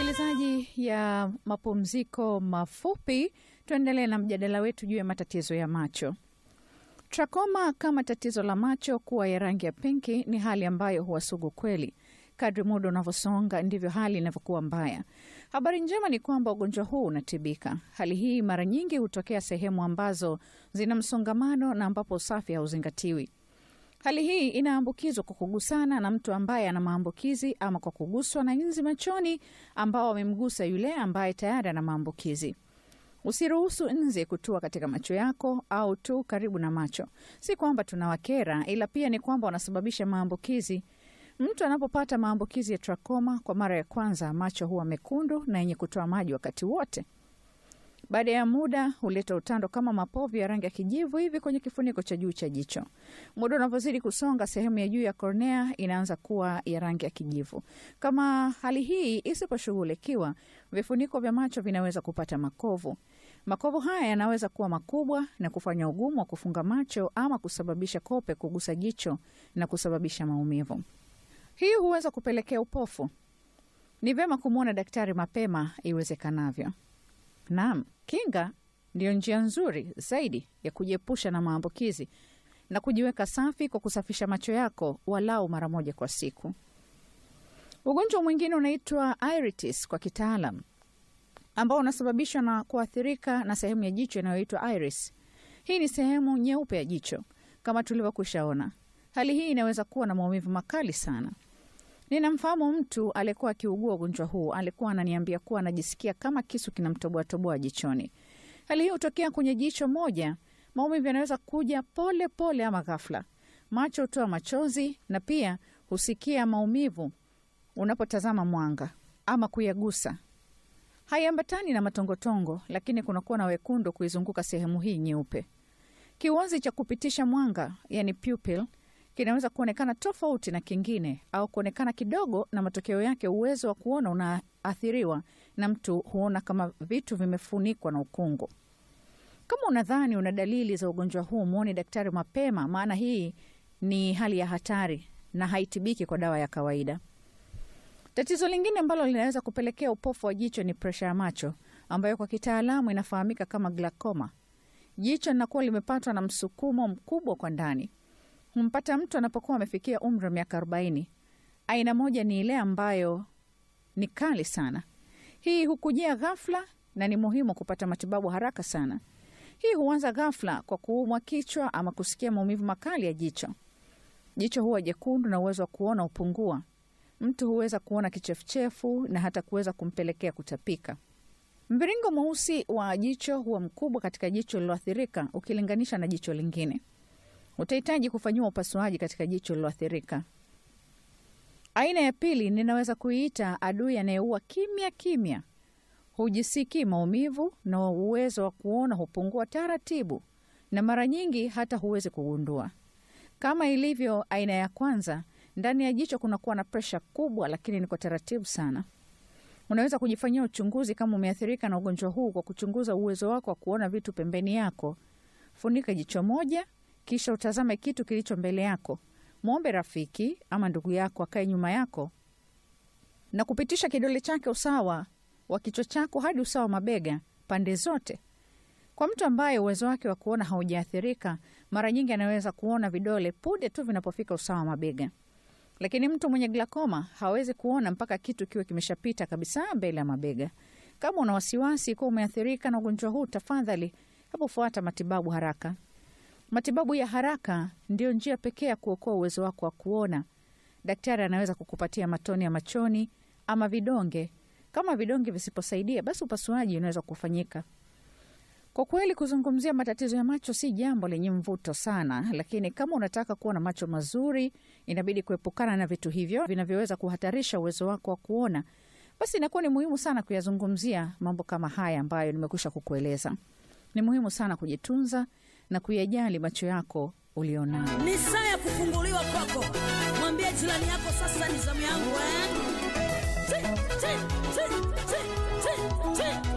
Msikilizaji ya mapumziko mafupi, tuendelee na mjadala wetu juu ya matatizo ya macho. Trakoma kama tatizo la macho kuwa ya rangi ya pinki ni hali ambayo huwa sugu kweli. Kadri muda unavyosonga ndivyo hali inavyokuwa mbaya. Habari njema ni kwamba ugonjwa huu unatibika. Hali hii mara nyingi hutokea sehemu ambazo zina msongamano na ambapo usafi hauzingatiwi. Hali hii inaambukizwa kwa kugusana na mtu ambaye ana maambukizi ama kwa kuguswa na nzi machoni ambao wamemgusa yule ambaye tayari ana maambukizi. Usiruhusu nzi kutua katika macho yako au tu karibu na macho. Si kwamba tunawakera, ila pia ni kwamba wanasababisha maambukizi. Mtu anapopata maambukizi ya trakoma kwa mara ya kwanza, macho huwa mekundu na yenye kutoa maji wakati wote. Baada ya muda huleta utando kama mapovu ya rangi ya kijivu hivi kwenye kifuniko cha juu cha jicho. Muda unavyozidi kusonga, sehemu ya juu ya kornea inaanza kuwa ya rangi ya kijivu. Kama hali hii isiposhughulikiwa, vifuniko vya macho vinaweza kupata makovu. Makovu haya yanaweza kuwa makubwa na kufanya ugumu wa kufunga macho ama kusababisha kope kugusa jicho na kusababisha maumivu. Hii huweza kupelekea upofu. Ni vyema kumwona daktari mapema iwezekanavyo. Naam, kinga ndiyo njia nzuri zaidi ya kujiepusha na maambukizi na kujiweka safi kwa kusafisha macho yako walau mara moja kwa siku. Ugonjwa mwingine unaitwa iritis kwa kitaalam, ambao unasababishwa na kuathirika na sehemu ya jicho inayoitwa iris. Hii ni sehemu nyeupe ya jicho kama tulivyokwishaona. Hali hii inaweza kuwa na maumivu makali sana. Ninamfahamu mtu aliyekuwa akiugua ugonjwa huu. Alikuwa ananiambia kuwa anajisikia kama kisu kinamtoboatoboa jichoni. Hali hii hutokea kwenye jicho moja. Maumivu yanaweza kuja pole pole ama ghafla. Macho hutoa machozi na pia husikia maumivu unapotazama mwanga ama kuyagusa. Haiambatani na matongotongo, lakini kunakuwa na wekundu kuizunguka sehemu hii nyeupe. Kiwazi cha kupitisha mwanga, yani pupil, kinaweza kuonekana tofauti na kingine au kuonekana kidogo, na matokeo yake uwezo wa kuona unaathiriwa, na mtu huona kama vitu vimefunikwa na ukungu. Kama unadhani una dalili za ugonjwa huu, mwone daktari mapema, maana hii ni hali ya hatari na haitibiki kwa dawa ya kawaida. Tatizo lingine ambalo linaweza kupelekea upofu wa jicho ni presha ya macho ambayo kwa kitaalamu inafahamika kama glaucoma. Jicho linakuwa limepatwa na msukumo mkubwa kwa ndani humpata mtu anapokuwa amefikia umri wa miaka arobaini. Aina moja ni ile ambayo ni kali sana. Hii hukujia ghafla na ni muhimu kupata matibabu haraka sana. Hii huanza ghafla kwa kuumwa kichwa ama kusikia maumivu makali ya jicho. Jicho huwa jekundu na uwezo wa kuona hupungua. Mtu huweza kuona kichefuchefu na hata kuweza kumpelekea kutapika. Mviringo mweusi wa jicho huwa mkubwa katika jicho lililoathirika ukilinganisha na jicho lingine. Utahitaji kufanyiwa upasuaji katika jicho lililoathirika. Aina ya pili ninaweza kuiita adui anayeua kimya kimya. Hujisikii maumivu na uwezo wa kuona hupungua taratibu, na mara nyingi hata huwezi kugundua. Kama ilivyo aina ya kwanza, ndani ya jicho kunakuwa na presha kubwa, lakini ni kwa taratibu sana. Unaweza kujifanyia uchunguzi kama umeathirika na ugonjwa huu kwa kuchunguza uwezo wako wa kuona vitu pembeni yako. Funika jicho moja kisha utazame kitu kilicho mbele yako. Mwombe rafiki ama ndugu yako akae nyuma yako na kupitisha kidole chake usawa wa kichwa chako hadi usawa wa mabega pande zote. Kwa mtu ambaye uwezo wake wa kuona haujaathirika, mara nyingi anaweza kuona vidole punde tu vinapofika usawa wa mabega, lakini mtu mwenye glaucoma hawezi kuona mpaka kitu kiwe kimeshapita kabisa mbele ya mabega. Kama una wasiwasi kuwa umeathirika na ugonjwa huu, tafadhali hebu fuata matibabu haraka. Matibabu ya haraka ndiyo njia pekee ya kuokoa uwezo wako wa kuona. Daktari anaweza kukupatia matone ya machoni ama vidonge. Kama vidonge visiposaidia, basi upasuaji unaweza kufanyika. Kwa kweli, kuzungumzia matatizo ya macho si jambo lenye mvuto sana, lakini kama unataka kuwa na macho mazuri, inabidi kuepukana na vitu hivyo vinavyoweza kuhatarisha uwezo wako wa kuona. Basi inakuwa ni muhimu sana kuyazungumzia mambo kama haya ambayo nimekwisha kukueleza. Ni muhimu sana kujitunza na kuyajali macho yako ulionayo. Ni saa ya kufunguliwa kwako. Mwambie jirani yako, sasa ni zamu yangu eh? Ti, ti, ti, ti, ti, ti.